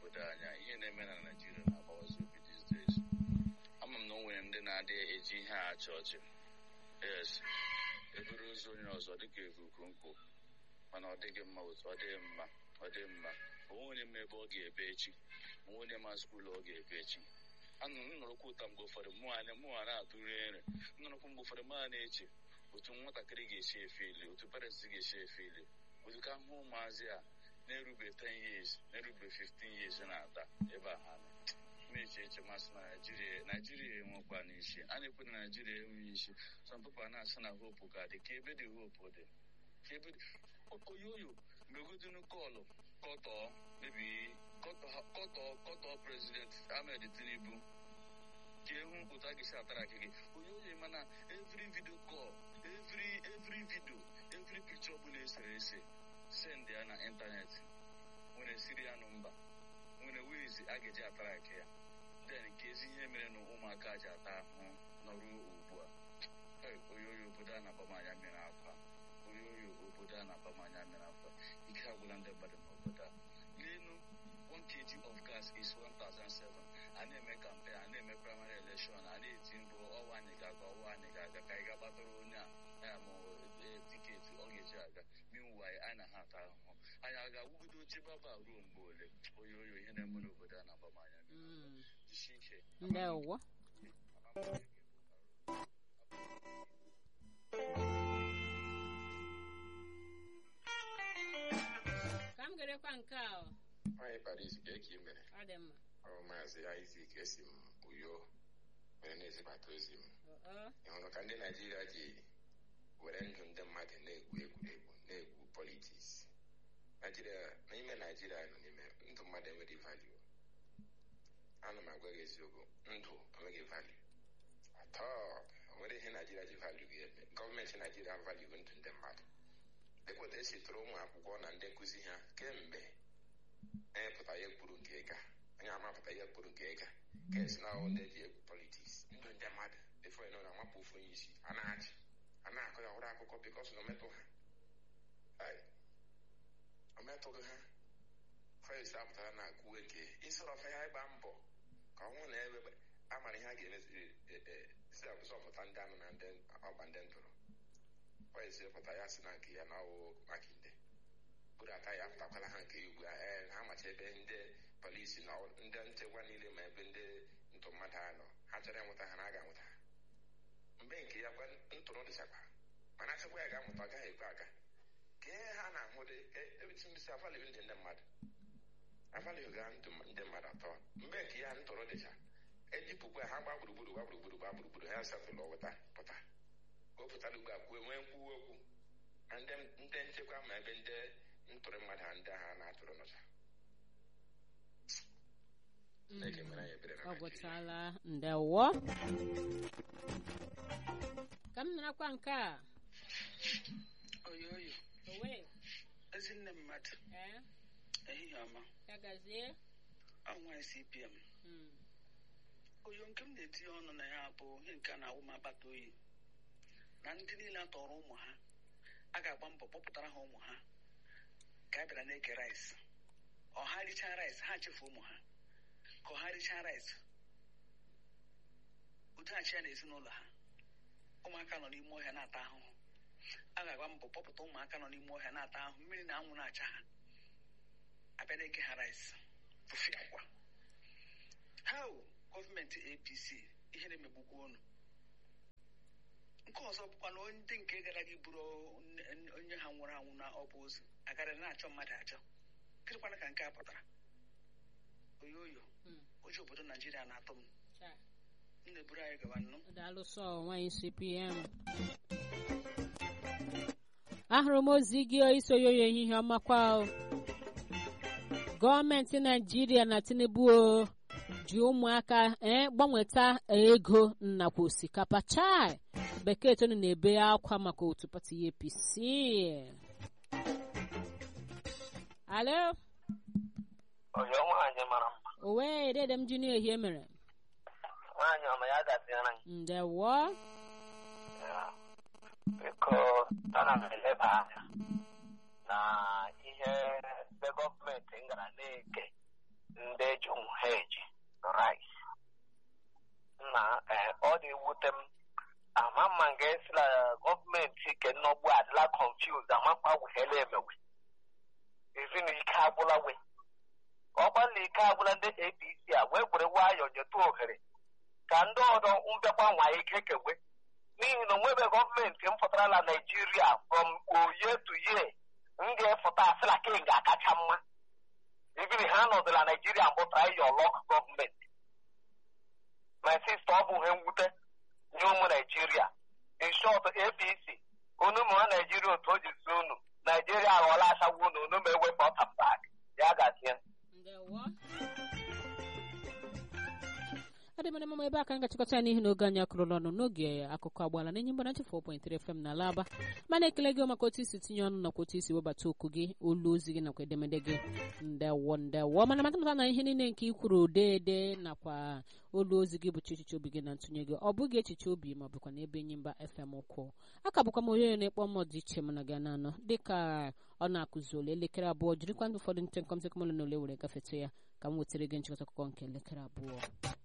obodo anya ihe na-eme na naijiria na-agbawazi obi these days ama m na o nwere ndị na-adị eji ihe a achị ọchị yes eburu ụzọ onye ọzọ dịka ekuku nkwụ mana ọ dịghị mma otu ọ dịghị mma ọ dị mma onwe onye ma ebe ọ ga-ebe echi onwe onye ma skuulu ọ ga-ebe echi anụ m nọrọkwa ụta mgbe ụfọdụ mụnwa na-atụrụ nri nnọrọkwa mgbe ụfọdụ ma na-eche otu nwatakịrị ga-esi efe ile otu parents ga-esi efe ile otu ka hụ ụmụazị a na-erube 10 years na-erube 15 years na-ata ebe a ha nọ na-eche eche masị na naijiria naijiria enwekwa n'isi a na-ekwe na naijiria enweghị isi some people na-asị na hope ka dị ka ebe dị hope dị ka ebe oyoyo megodunu kọlụ kọtọ mebi kọtọ kọtọ prezident ahmed tinubu ka ehu otu a ga-esi atara gị oyoyo mana every video call every every video every picture ọbụla esere ese send ya na ịntanetị nwere sirianụ mba nwere wizi a ga-eji atara ake ya den nke ezi ihe mere na ụmụaka ji ata ahụhụ nọrụ ugbu a oyoyo obodo a na-abamanya mere akwa oyoyo obodo a na-abamanya mere akwa ike agwụla ndị mmadụ n'obodo a n'elu 1 kg of gas is 1007 a na-eme kampen a na-eme praịmarị elekshọn a na-eti mbụ ọwa anyị ga-aga ọwa anyị ga-aga ka anyị ga-agbatara onye a ya ma tiketi ọ ga-eji aga minwaanyị anyị na ha ata ahụhụ anyị a ga-agwụgodo oche baba ruo mgbe ole oyoyo ihe na-eme n'obodo a na-abamanya jisie ike ndewo ka m gerekwa nke a ọ nwaanyị paris ka eke mere ọ dị mma ọ maazị izik esi m uyo mere na-ezibata ozi m ọ ị hụrụ ka ndị naijiria ji were ndụ ndị mmadụ na-egwu egwuregwu na-egwu politiks naijiria n'ime naijiria nọ n'ime ndụ mmadụ enweghị value ana m agwa gị eziokwu ndụ enweghị value atọ nwere ihe naijiria ji value ga-eme gọọmenti naijiria value ndụ ndị mmadụ dịkwata esi tụrụ ụmụ akwụkwọ na ndị nkụzi ha kemgbe emepụta ihe kpuru nke ịga onye amapụta ihe kpuru nke ịga ka esi na ọwụ ndị ji egwu politiks ndụ ndị mmadụ efo nọ na-amapụ ofu onye isi a na-achị a na-akọ ya ọhụrụ akụkọ bikọs na ometụ ha Ai, ometụghị ha fes apụtara na akwuwe nke isoro ọfa ya ịgba mbọ ka ọnwụ na ebe amara ihe a ga-emeziri si zọpụta ndị anụ na ndị ọgba ndị ntụrụ fes pụta ya si na nke ya na ọwụ makinde buru ata ya apụtakwala ha nke ugbu a ee ha macha ebe ndị polisi na ndị nchekwa niile ma ebe ndị ntụ mmadụ a nọ ha chọrọ ịnwụta ha na a ga-anwụta ha mgbe nke ya kwa ntụrụ dịchakwa mana achịkwa ya ga-amụta ọ gaghị ekwe aga ka ihe ha na-ahụ dị ebitimisi avalịghị ndị ndị mmadụ avalịghị ga ndụ ndị mmadụ atọ mgbe nke ya ntụrụ dịcha ejipụkwa ha gba gburugburu gba gburugburu gba gburugburu ha setụlụ weta pụta ka o pụtara ugbu a kwuo nwee nkwuwa okwu na ndị ndị nchekwa ma ebe ndị ntụrụ mmadụ ha ndị agha na-atụrụ nụcha Chineke mere anyị ebere na ọ Naịjirịa. gwụchala ndewo ka m narakwa nke a oyoyo owe ezinne mmadụ ee ehihie ọma ya gazie ọnwa cpm Mm. oyo nke m na-etinye ọnụ na ya bụ ihe nke a na-awụ m agbata oyi na ndị niile a tọrọ ụmụ ha a ga-agba mbọ kpọpụtara ha ụmụ ha ka a bịara na-eke rice ọha richaa rice ha chefu ụmụ ha ka ọha richaa rice udoghachi ya na ezinụlọ ha ụmụaka nọ n'ime ọhịa na-ata ahụhụ a ga-agba mbọ kpọpụta ụmụaka nọ n'ime ọhịa na-ata ahụhụ mmiri na anwụ na-acha ha abịa na-eke ha rice tụfee akwa how gọọmenti apc ihe na-emegbukwa unu nke ọzọ bụkwa na onye ndị nke gara gị bụrụ onye- onye ha nwụrụ anwụ na ọ bụ ozu agara na-achọ mmadụ achọ gịnịkwana ka nke a pụtara oyoyo Mm. ụjọ obodo naijiria na-atụ m Cha. m na-eburu anyị gawa nnụ daalụ sọ nwanyị cpm ahụrụ m ozi gị isoyoyo ehihie ọmakwa o. gọọmenti naijiria na tinubu o ji ụmụaka ee gbanweta ego nakwa osikapa chai bekee tonu na-ebe akwa maka otu pati apc alo Oyo nwaanyị mara mma owe dede m ji n'ehie mere nwaanyị ọma ya gaziere anyị ndewo Ya. biko ana m eleba anya na ihe ebe gọọmenti gara na-eke ndị ji ha eji rice na eh, ọ na-ewute m ama mma nga esila gọọmenti ke nnọgbu adịla confused amakpa wehele emewe ezi na ike agwụla we ọ gbalị ike agwụla ndị apc a wee gwere nwayọọ nyetụ ohere ka ndị ọdọ mbịakwa nwa ike kewe n'ihi na onwebe gọọmenti m pụtara na naijiria from oye to ye m ga-efụta asịla king akacha mma ibiri ha nọdụ na naijiria mbụ trayọlọk gọọmenti my sister ọ bụ ihe mwute nye ụmụ naijiria in short apc unu ụmụ ha naijiria otu o ji si unu naijiria aghọọla achawo unu unu ma ewepụ ọtambak ya gazie ndewo adịmara mama ebe aka ngachịkọta ya n'ihi na oge anyị akụrụla ọnụ n'oge akụkọ agbaala na enye mgbanachi 4.3 fm na alaba mana ekele gị maka otu isi tinye ọnụ nakwa otu isi webata okwu gị olu ozi gị nakwa edemede gị ndewo ndewo mana matamata na ihe niile nke ikwuru deede nakwa olu ozi gị bụcha echiche obi gị na ntụnye gị ọ bụghị echiche obi ma ọ bụkwa n'ebe enyi mba fm ụkwụ aka bụkwa m onye na-ekpọ mmụọ dị iche mana gị na-anọ dịka ọ na-akụzi ole elekere abụọ jirikwa ndị ụfọdụ ntị nkọmtịkọmụlụ na ole were gafete ya ka m wetara gị nchịkọta akụkọ nke elekere abụọ